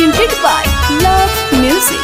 presented by Love Music.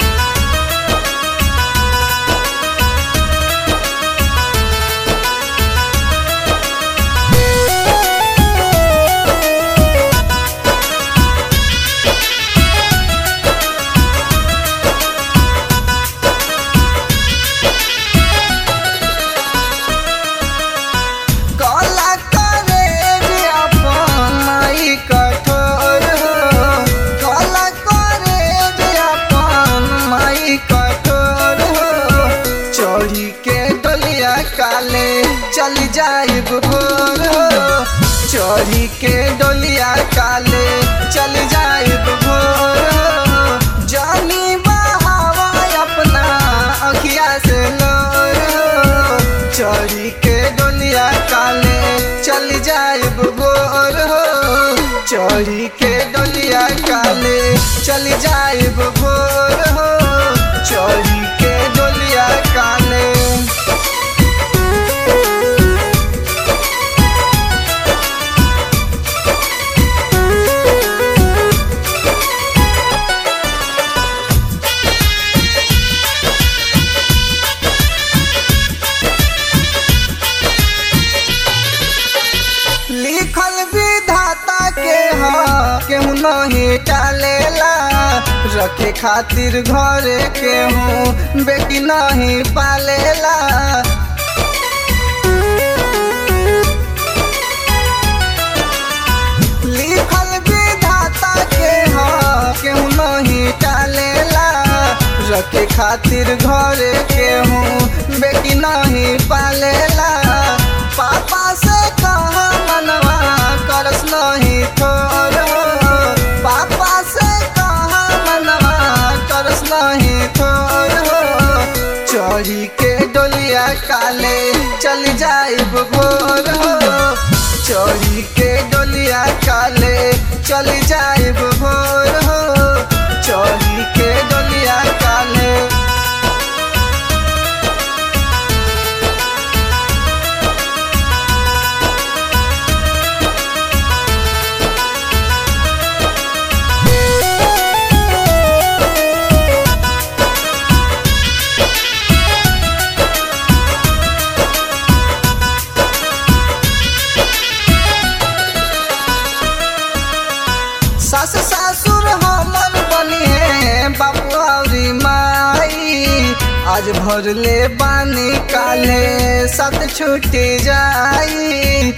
काला करे रे अपन माई कठोर हो काला करे रे अपन माई कठोर हो चोरी के डलिया काले चल जाए भोर हो चोरी के डलिया काले चल जाए भोर हो जानी बहावा अपना अखिया से लोर हो चोरी के डोलिया काले चल जाए भोर हो चोरी के डोलिया काले चल जाए भोर हो चोरी के डोलिया काले लिखल विधाता के ह केहू नहीं टालेला रखे खातिर घरे केहू बेटी नहीं पालेला लिखल विधाता के ह केहू नहीं टालेला रखे खातिर घरे केहू बेटी नहीं पालेला पापा से कहा मनवा करस नहीं थोर पापा से कहा मनवा करस नहीं थोर चोरी के डोलिया काले चल जाए भोर हो चोरी के डोलिया काले चल जाए भोर हो चोरी के डोलिया काले सास सासुर हमर बनी है बापू औरी माई आज भर ले बानी काले सत छूटी जाई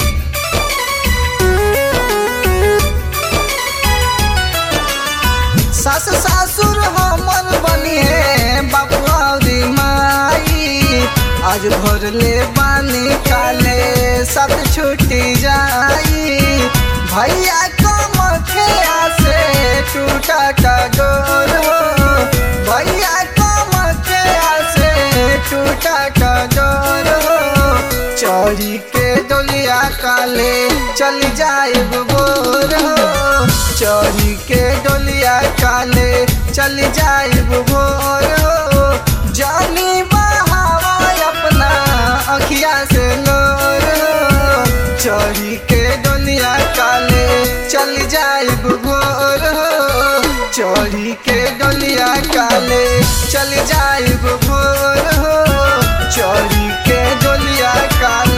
सास सासुर हमर बनी है बापू औरी माई आज भर ले बानी काले सत छूटी जाई भैया कमखिया से टूटा का डोर हो भैया कमखिया से टूटा का डोर हो चोरी के डोलिया काले चल जाए बोर हो चोरी के डोलिया काले चल जाए भोर हो जानी बहावा अपना अखिया से लोर हो चोरी के डोलिया काले चल जाए भोर हो चोरी के डोलिया काले चल जाए भोर हो चोरी के डोलिया काले